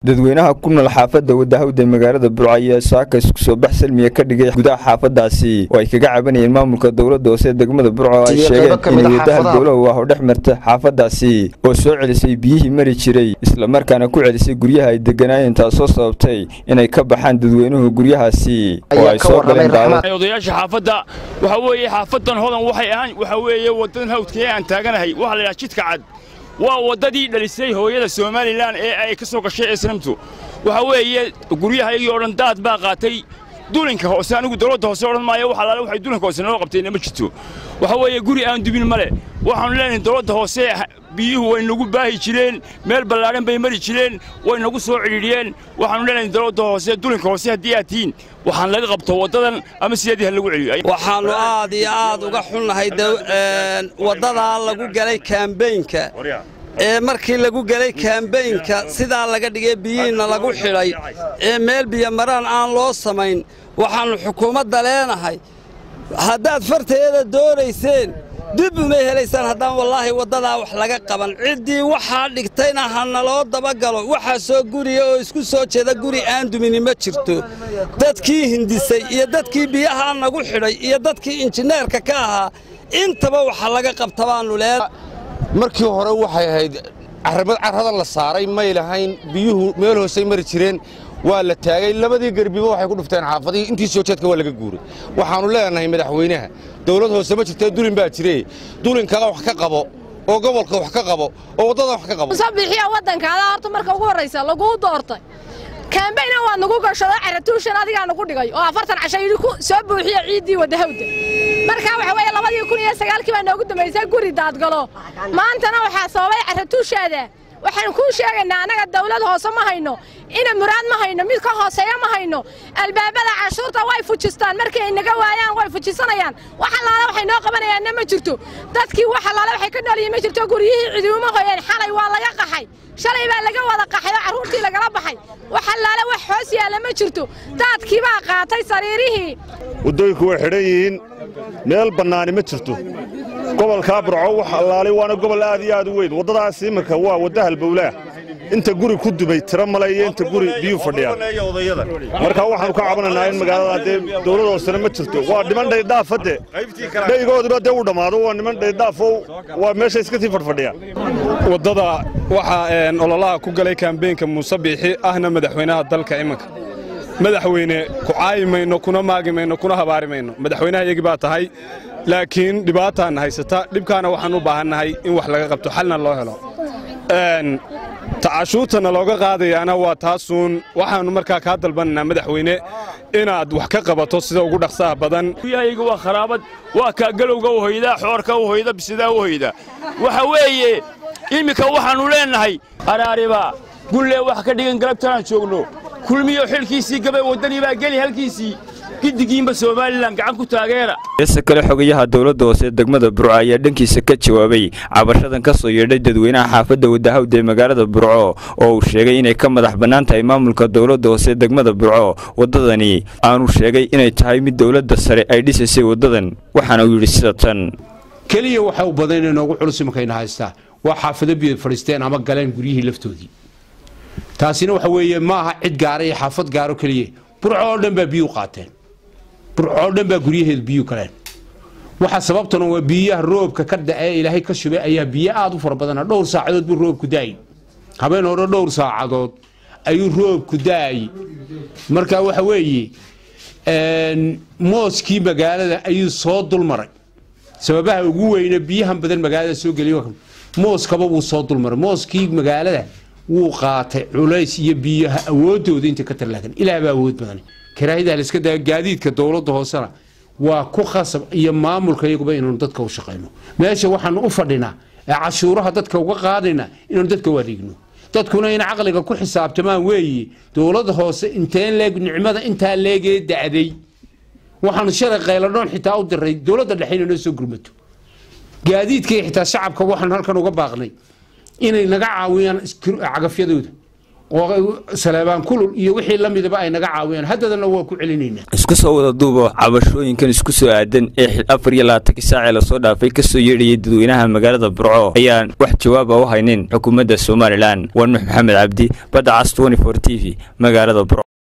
dadweynaha ku nool xaafadda wadahawda magaalada burco ayaa saaka isku soo bax salmiya ka dhigay gudaha xaafadaasi oo ay kaga cabanayeen maamulka dowladda hoose degmada burco oo ay sheegeen inay wadahal dowlahu ah oo dhex marta xaafadaasi oo soo celisay biyihii mari jiray islamarkaana ku celisay guryaha ay deganaayeen taasoo sababtay inay ka baxaan dadweynuhu guryahaasi oo ay soo galeen daawad odayaasha xaafadda waxa weeye xaafadan hodan waxay ahaan waxa weeye waddadan hawdkee aan taaganahay waxaa la yidhaha jidka cad waa waddadii dhalisay hooyada somalilan ee ay ka soo gashay islamtu waxa weeye guryahaygii oo dhan daad baa qaatay dulinka hoose anigu dowladda hoose odhan maayo wax alaale waxay dulinka hoose noo qabtayna ma jirto waxa weeye guri aan dubin male waxaanu leenahay dowladda hoose biyuhu way nagu baahi jireen meel ballaadhan bay mari jireen way nagu soo cidhiidhiyeen waxaanu leenahay dowladda hoose dulinka hoose haddii aad tihiin waxaan laga qabto waddadan ama sideedii ha lagu celiyo waxaannu aad iyo aad uga xunnahay waddadaa lagu galay kaambeynka ee markii lagu gelay kaambeynka sidaa laga dhigay biyihiinna lagu xidhay ee meel biyomaraan aan loo samayn waxaannu xukuumadda leenahay haddaad farteeda doonayseen dib umay helaysaan haddaan wallaahi waddadaa wax laga qaban ciddii waxaa dhigtayna ha naloo dabagalo waxaa soo guriya oo isku soo jeeda guri aan dumini ma jirto dadkii hindisay iyo dadkii biyahaa nagu xidhay iyo dadkii injineerka ka ahaa intaba waxa laga qabta baannu leen markii hore waxay ahayd carrada la saaray may lahayn biyuhu meel hoosay mari jireen waa la taagay labadii garbiba waxay ku dhufteen xaafadihii intii soo jeedka waa laga guuray waxaannu leenahay madaxweynaha dawlad hoose ma jirtee dulin baa jire dulinkaga wax ka qabo oo gobolka wax ka qabo oo waddada wax ka qabo bixiya waddankaada horta marka ugu horraysa laguu doortay kaambayna waa nagu gashado caratuushan adigaa nagu dhigay oo afartan casho yidhi ku soo buuxiya ciiddii wadahawda markaa waxa weeye labadii kun iyo sagaalkii baa noogu dambaysay guri daadgalo maantana waxaa sababay caratuushaada waxaan kuu sheegaynaa annaga dawlad hoose ma hayno ina muraad ma hayno mid ka hooseeya ma hayno albaabada cashuurta way fujistaan markii ay naga waayaan way fujisanayaan wax allaale waxay noo qabanayaanna ma jirto dadkii wax allaale waxay ka nool yihiin ma jirto guryihii ciduuma hoyeen xalay waa laga qaxay shalay baa laga wada qaxay oo carruurtii lagala baxay wax allaale wax hoos yaalla ma jirto daadkii baa qaatay sariirihii waddooyinku way xidhan yihiin meel bannaani ma jirto gobolkaa burco wax allaalay waana gobol aad iyo aad u weyn waddadaas iminka waa wadda halbowlaah inta guri ku dumay tiro male iyo inta guri biyuu fadhiyaan markaa waxaannu ka cabanaynaa in magaalada dee dawlad hoosena ma jirto waa niman dhaydhaafadde dhaygooduna dee u dhammaado waa niman dhaydhaafow waa meesha iska sii fadhfadhiyaan waddada waxaa ololaha ku galay kaambeenka muuse biixi ahna madaxweynaha dalka iminka madaxweyne ku caayi mayno kuna maagi mayno kuna habaari mayno madaxweynaha iyagii baa tahay laakiin dhibaataanna haysata dhibkaana waxaan u baahannahay in wax laga qabto xalna loo helo tacashuurtana looga qaadayaana waa taasuun waxaannu markaa kaa dalbanaynaa madaxweyne inaad wax ka qabato sida ugu dhaqsaha badan guryahayga waa kharaabad waa kaa galowga u hoydaa xoorka u hoyda bisidaa u hoyda waxa weeye iminka waxaannu leennahay araariba gullee wax ka dhigan galabtanaan joogno kulmiyo xilkiisii gabay waddanii baa geli halkiisii giddigiinba somalilan gacan ku taageera heese kale xogayaha dowladda hoose degmada burco ayaa dhankiisa ka jawaabay cabashadan ka soo yeedhay dadweynaha xaafadda wadahawda ee magaalada burco oo uu sheegay inay ka madax bannaan tahay maamulka dowladda hoose degmada burco waddadani aanu sheegay inay tahay mid dowladda sare ay dhisaysay waddadan waxaana uu yidhi sida tan keliya waxa u badan inay noogu culus imankayna haystaa waa xaafado biyo fadhiisteen ama galeen guryihii laftoodii taasina waxa weeye ma aha cid gaara iyo xaafad gaaro keliya burco oo dhan baa biyuu qaateen burco oo dhan baa guryaheedu biyuu galeen waxa sababtuna waa biyaha roobka ka da'ee ilaahay ka shubay ayaa biyo aad u fara badana dhowr saacadood buu roobku daayay habeen hore dhowr saacadood ayuu roobku daayay marka waxa weeye mooskii magaalada ayuu soo dulmaray sababaha ugu weyne biyahan badan magaalada soo geliy mooskaba wuu soo dulmaray mooskii magaalada wuu qaatay culays iyo biyaha awoodooda inta ka tarlaagan ilaah baa awood badan karaahida layska daa gaadiidka dowladda hoosena waa ku khasab iyo maamulka iyaguba inaanu dadka u shaqayno meesha waxaanu u fadhinaa ee cashuuraha dadka uga qaadayna inaanu dadka u adeegno dadkuna in caqliga ku xisaabtamaan weeye dowladda hoose inteen leeg nicmada intaa leegee da'day waxaanu shalay qayladhoon xitaa u diray dowladda dhexe inay noo soo gurmato gaadiidka iyo xitaa shacabka waxaanu halkan uga baaqnay inay naga caawiyaan cagafyadooda oo saleebaan kulul iyo wixii la midaba ay naga caawiyaan haddadana waa ku celinaynaa isku soo wada duubo cabashooyinkan isku soo aadan ee xil afar iyo labaatankii saacee lasoo dhaafay kasoo yeedhayay dadweynaha magaalada burco ayaan wax jawaaba u haynin xukuumadda somalilan waa nuux maxamed cabdi badda cas t t v magaalada burco